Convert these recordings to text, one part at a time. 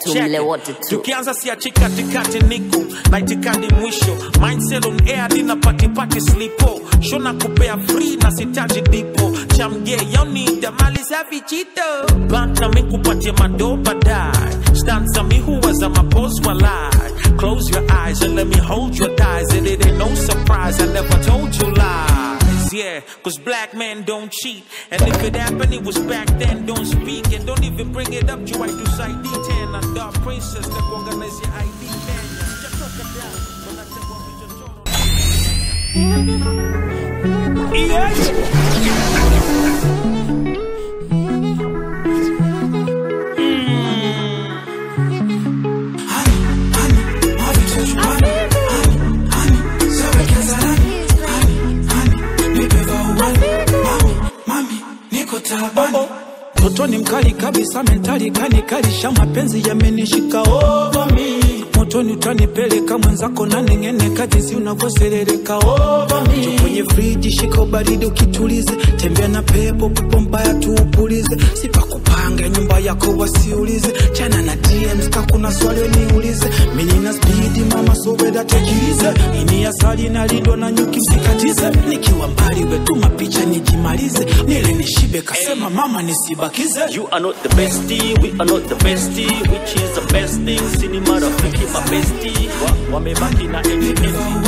Check mle it. wote tu tukianza siachi katikati niko na itikadi mwisho mindset on air dina pati pati slipo shona kupea free na sitaji dipo chamge yonida mali safi chito banta mi kupatie mado baadaye stanza mi huwaza mapos walai close your eyes and let me hold your thighs and it ain't no surprise I never told you lies yeah cause black men don't cheat and if it happened it was back then don't speak and don't even bring it up you to side D10 and dark princess that organize your ID man Sijatoka down when I take one with your journal. Toto ni mkali kabisa, mentali kanikalisha, mapenzi yamenishika over me. Motoni utanipeleka mwenzako na neng'eneka, jinsi unavyoserereka over me. Njoo kwenye friji, shika ubaridi ukitulize, tembea na pepo, pepo mbaya tuupulize, sipakupanga nyumba yako wasiulize, chana na DMs ka kuna swali niulize, mimi nina spidi mama, so weda tekilize, ini asali na lindo na nyuki msikatize, nikiwa mbali wetuma picha nijimalize, nile nishibe kasema mama nisibakize. You are not the bestie, we are not the bestie, which is the best thing. Sini marafiki my bestie, Wa- wamebaki na eti eti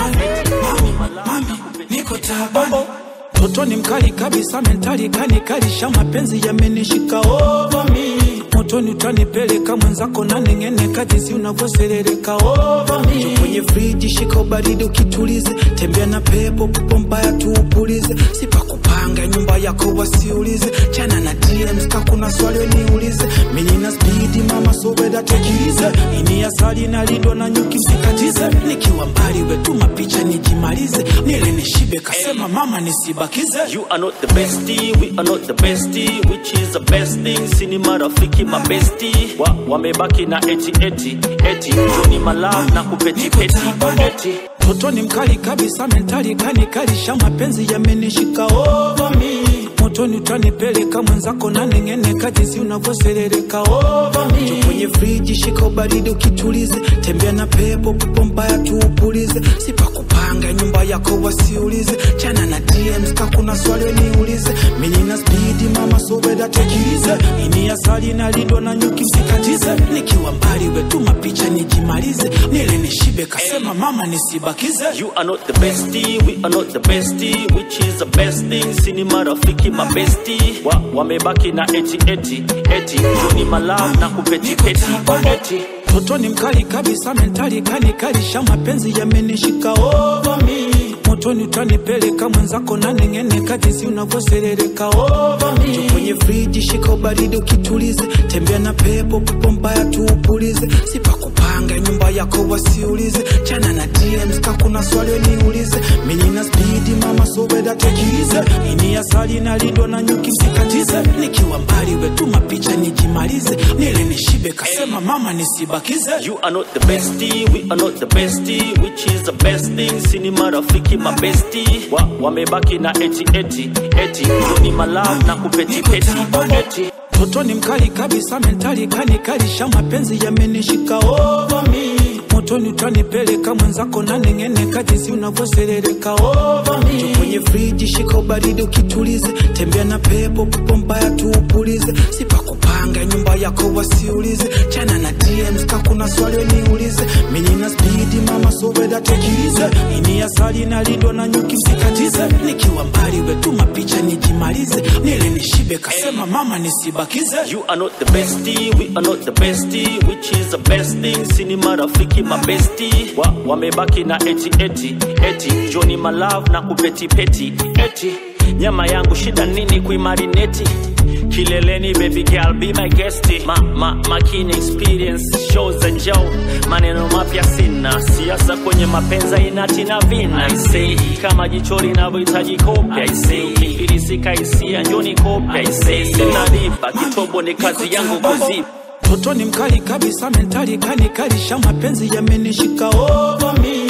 niko tabani Toto ni mkali kabisa, mentali kanikalisha, mapenzi yamenishika over me. Motoni utanipeleka mwenzako na neng'eneka, jinsi unavyoserereka over me. Njoo kwenye friji, shika ubaridi ukitulize, tembea na pepo, pepo mbaya tuupulize, sipakupanga nyumba yako wasiulize, chana na DMs ka kuna swali niulize, mimi nina spidi mama, so weda tekilize, ini asali na lindo na nyuki msikatize, nikiwa mbali wetuma picha nijimalize, nile nishibe kasema mama nisibakize. You are not the bestie, we are not the bestie, which is the best thing. Sini marafiki my bestie, Wa- wamebaki na eti eti eti, Johnny my love na kupeti peti eti. Toto ni mkali kabisa, mentali kanikalisha, mapenzi yamenishika over me. Motoni utanipeleka mwenzako na neng'eneka, jinsi unavyoserereka over me. Njoo kwenye friji, shika ubaridi ukitulize, tembea na pepo, pepo mbaya tuupulize, sipakupanga nyumba yako wasiulize, chana na DMs ka kuna swali niulize, mimi nina spidi mama, so weda tekilize, ini asali na lindo na nyuki msikatize, nikiwa mbali wetuma picha nijimalize, nile nishibe kasema mama nisibakize. You are not the bestie, we are not the bestie, which is the best thing. Sini marafiki my bestie, Wa- wamebaki na eti eti eti, Johnny my love na kupeti peti eti. Toto ni mkali kabisa, mentali kanikalisha, mapenzi yamenishika over me. Motoni utanipeleka mwenzako na neng'eneka, jinsi unavyoserereka over me. Njoo kwenye friji, shika ubaridi ukitulize, tembea na pepo, pepo mbaya tuupulize, sipakupanga nyumba yako wasiulize, chana na DMs ka kuna swali niulize, mimi nina spidi mama, so weda tekilize, ini asali na lindo na nyuki msikatize, nikiwa mbali wetuma picha nijimalize, nile nishibe kasema mama nisibakize. You are not the bestie, we are not the bestie, which is the best thing. Sini marafiki my bestie, Wa- wamebaki na eti eti eti, Johnny my love na kupeti peti eti. Toto ni mkali kabisa, mentali kanikalisha, mapenzi yamenishika over me. Motoni utanipeleka mwenzako na neng'eneka, jinsi unavyoserereka over me. Njoo kwenye friji, shika ubaridi ukitulize, tembea na pepo, pepo mbaya tuupulize, sipakupanga nyumba yako wasiulize, chana na DMs ka kuna swali niulize, mimi nina spidi mama, so weda tekilize, ini asali na lindo na nyuki msikatize, nikiwa mbali wetuma picha nijimalize, nile nishibe kasema mama nisibakize. You are not the bestie, we are not the bestie, which is the best thing. Sini marafiki my bestie, Wa- wamebaki na eti eti eti, Johnny my love na kupeti peti eti. Nyama yangu shida nini kuimarineti kileleni baby girl be my guest ma, ma, makini experience shows and joe maneno mapya sina siasa kwenye mapenza inatina vina I say kama jicho linavyohitaji kopya I say ukifilisika hisia njoni kopya I say sinalipa kitobo ni kazi yangu kuzipa Toto ni mkali kabisa, mentali kanikalisha, mapenzi yamenishika over me.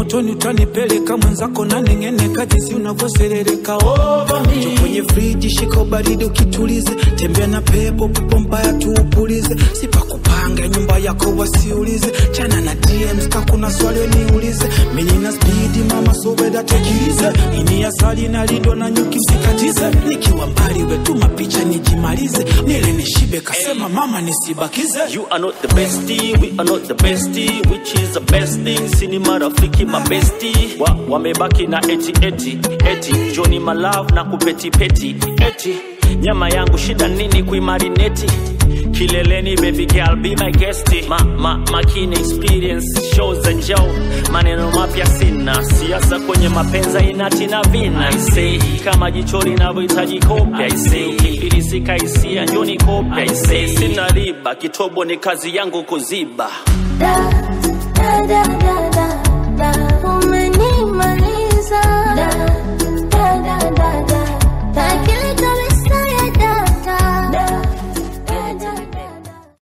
motoni utanipeleka mwenzako naneng'eneka jinsi unavyoserereka over me. Njoo kwenye friji shika ubaridi ukitulize tembea na pepo pepo mbaya tuupulize sipakupanga nyumba yako wasiulize chana na DMs ka kuna swali niulize mimi nina spidi mama sobeda tekilize ini asali na lindo na nyuki msikatize nikiwa mbali wetuma picha nijimalize nile nishibe kasema mama nisibakize You are not the bestie, we are not the bestie, which is the best thing. Sini marafiki mabesti wa, wamebaki na eti eti eti Johnny my love na kupeti peti eti nyama yangu shida nini kuimarineti kileleni baby girl be my guest ma, ma, makini experience shows and show maneno mapya sina siasa kwenye mapenza inatina vina I say kama jicho linavyohitaji kopya I say ukifilisika hisia njoni kopya I say sina riba kitobo ni kazi yangu kuziba da da da da